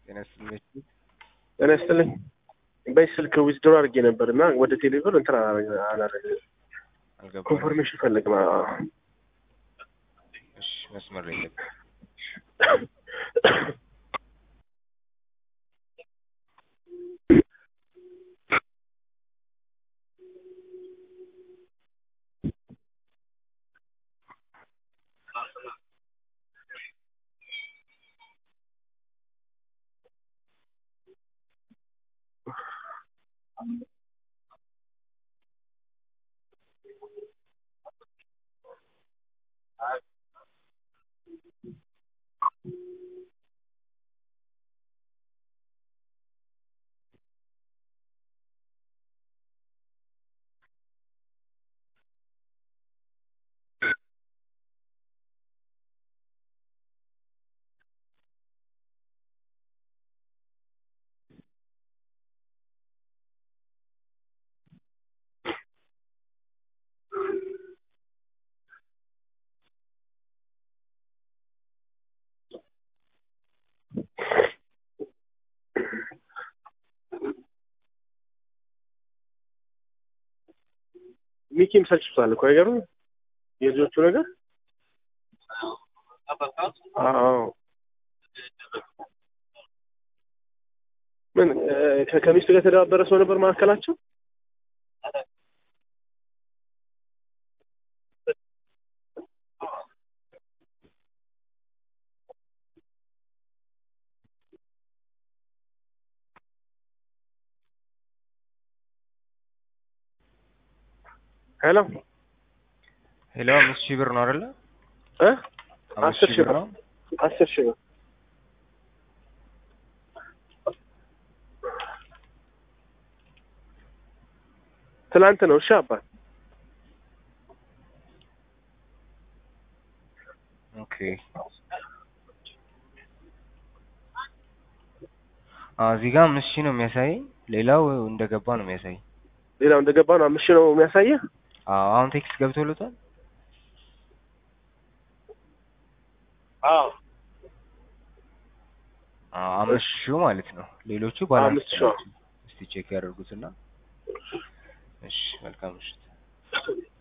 ጤና ይስጥልኝ። ጤና ይስጥልኝ። በዚህ ስልክ ዊዝድሮ አድርጌ ነበር እና ወደ ቴሌብር እንትን አላረገ አልገባም። ኮንፈርሜሽን ፈልግ ማ እሺ፣ መስመር ላይ ነበር። ሚኪም ሰልችቷል እኮ አይገርም የልጆቹ ነገር አዎ ምን እ ከሚስቱ ጋር የተደባበረ ሰው ነበር መካከላቸው ሄሎ ሄሎ፣ አምስት ሺህ ብር ነው አይደለ? እ አምስት አስር ሺህ ሺህ ብር ብር ነው። አስር ሺህ ብር ትላንት ነው። እሺ አባት ኦኬ። አዎ እዚህ ጋር አምስት ሺህ ነው የሚያሳይ። ሌላው እንደገባ ነው የሚያሳይ። ሌላው እንደገባ ነው። አምስት ሺህ ነው የሚያሳየህ። አዎ አሁን ቴክስት ገብቶለታል። አዎ አዎ አምስት ሺህ ማለት ነው። ሌሎቹ ባላንስ አምስት ሺህ። ናቸው። እስቲ ቼክ ያደርጉትና። እሺ መልካም ምሽት።